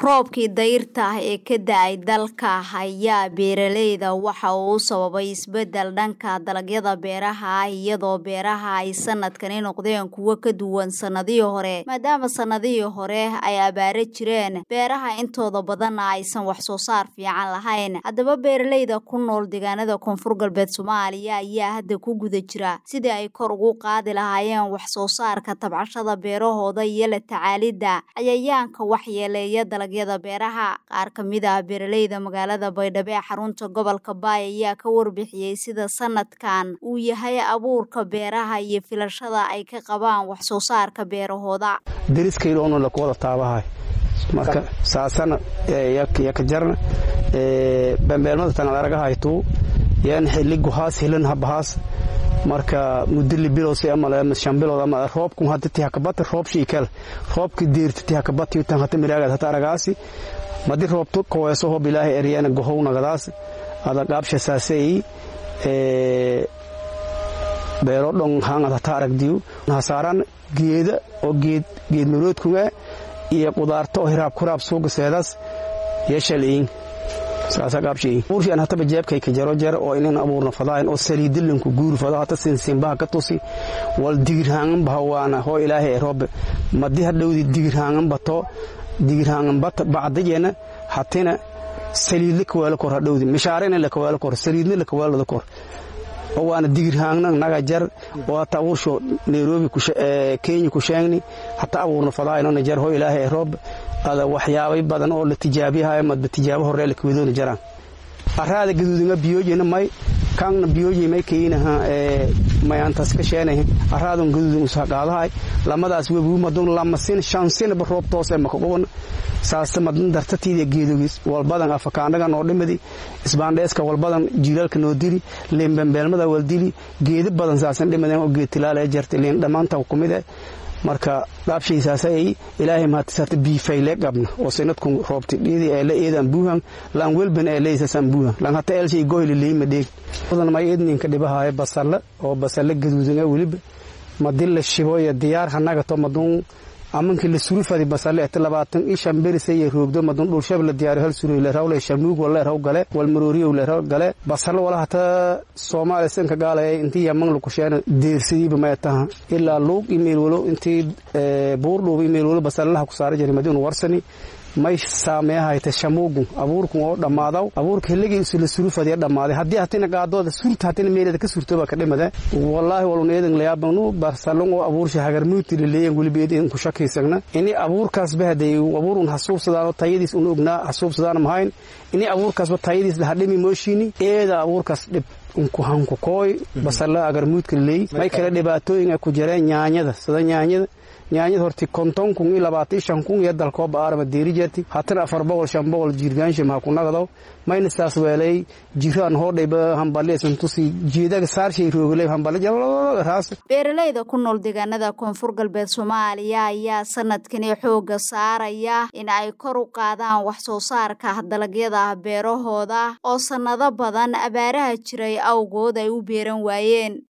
roobkii dayrta ah ee ka da-ay dalka ayaa beeraleyda waxa uu sababay isbedel dhanka dalagyada beeraha ah iyadoo beeraha ay sanadkani noqdeen kuwo ka duwan sanadihii hore maadaama sanadihii hore ay abaaro jireen beeraha intooda badanna aysan wax soo saar fiican lahayn haddaba beeraleyda ku nool deegaanada koonfur galbeed soomaaliya ayaa hadda ku guda jira sidii ay kor ugu qaadi lahaayeen wax soo saarka tabcashada beerahooda iyo la tacaalidda cayayaanka waxyeeleeya dalagyada beeraha qaar ka mid ah beeraleyda magaalada baydhabo ee xarunta gobolka baay ayaa ka warbixiyey sida sanadkan uu yahay abuurka beeraha iyo filashada ay ka qabaan wax soo saarka beerahooda deriskayloonu lakuwada taabahay marka saasana yakajarna bambeelmada tanad aragahaytuu yan xili guhaas hilan habahaas marka mudili bilowsi ama shan bilood ama roobku hada tihakabati roob shiikal roobki deerti tihakabati tan hata miraagad hata aragaasi madi roobtu kaweeso hob ilaahay eryana gohow nagadaas ada qaabsha saasay beero dhon hangad hata aragdiyu hasaaran geeda oo geed geed maroodkuga iyo qudaarta oo hiraab kuraab suuga seedaas yeeshaliin saasa qaabshay urshan hataba jeebkay ka jaro jar oo inan abuurna fadaayn oo saliidilinku guur fada hata sinsinbaha ka tusi wal digirhaangan bahawaana hoo ilaahay roobe madi hadhowdi digirhaangan bato digirhaangan bata bacdajeena hatina saliidla kawaalo kor hadhowdi mishaarena la kawaalo kor saliidna la kawaalada kor oo waana digirhaangna naga jar oo hata abuursho nairobi kenya ku sheegni hata abuurna fadaayno jar hoo ilaahay roobe ada waxyaabay badan oo la tijaabiyahayo madba tijaabo horee la kawadoona jaraan araada gaduudinga biyoojina may kaangna biyooji may kayinaha mayantas ka sheenahe araadun gaduudin usaqaadahay lamadaas webu madun lamasin shansinaba roob toose makaquban saasta madan dartatiida geedogis walbadan afakaandhaga noo dhimadi isbaandheeska walbadan jiilaalka noo dili liinbambeelmada wal dili geeda badan saasan dhimadeen oo geed tilaala jarta liin dhammaanta kumide marka dhaabshaysaasay ilaahay mahadisarta biifayle qabna oo sanadku roobti dhidi ee la eedan buuhan lan welban ee leesasan buuhan lan hata elshay goyli leeyma dheeg wadan may edninka dhibahaay basalla oo basalla gaduudanga weliba madin la shibo iyo diyaar hanaga to madun amankii la surufadi basale eta labaatan i shan berisaya roogdo madun dhulshab la diyaari hal suroy lerawle shamuug waleeraw gale walmarooriyow leeraw gale basale wala hata soomaaliya sanka gaalaya intii yaman lakusheena deersadiiba mayataha ilaa luug imayl walo intii buurdhuub imayl walo basalelaha ku saara jiray madin warsani may saameehayta shamuugu abuurku oo dhammaadaw abuurka hilligii isla surufadiya dhammaaday haddii hatina qaadooda surta hatina meelada ka surtoba ka dhimade wallaahi walun eedan layaabanu barsalon oo abuursha hagarmuuti laleeyan weliba eedan ku shakiysagna ini abuurkaasba haday abuurun hasuubsadaan tayadiis un ognaa hasuubsadaan mahayn ini abuurkaasba tayadiis lahadhimi mooshiini eeda abuurkaas dhib unkuhanku kooy basalla agarmuudka laleey may kale dhibaatooyinga ku jireen nyaanyada sida nyaanyada nyaanyada horti konton kun iyo labaatan shan kun iyo dalkooba aarama deeri jeerti hatana afar boqol shan boqol jiirgaansha maha ku nagadaw mayna saas weelay jiraan hoodhayba hambaliyasan tusi jeedaga saarshay roogale hambali raas beeraleyda ku nool deegaanada koonfur galbeed soomaaliya ayaa sanadkani xooga saaraya in ay kor u qaadaan wax soo saarka dalagyada beerahooda oo sannado badan abaaraha jiray awgood ay u beeran waayeen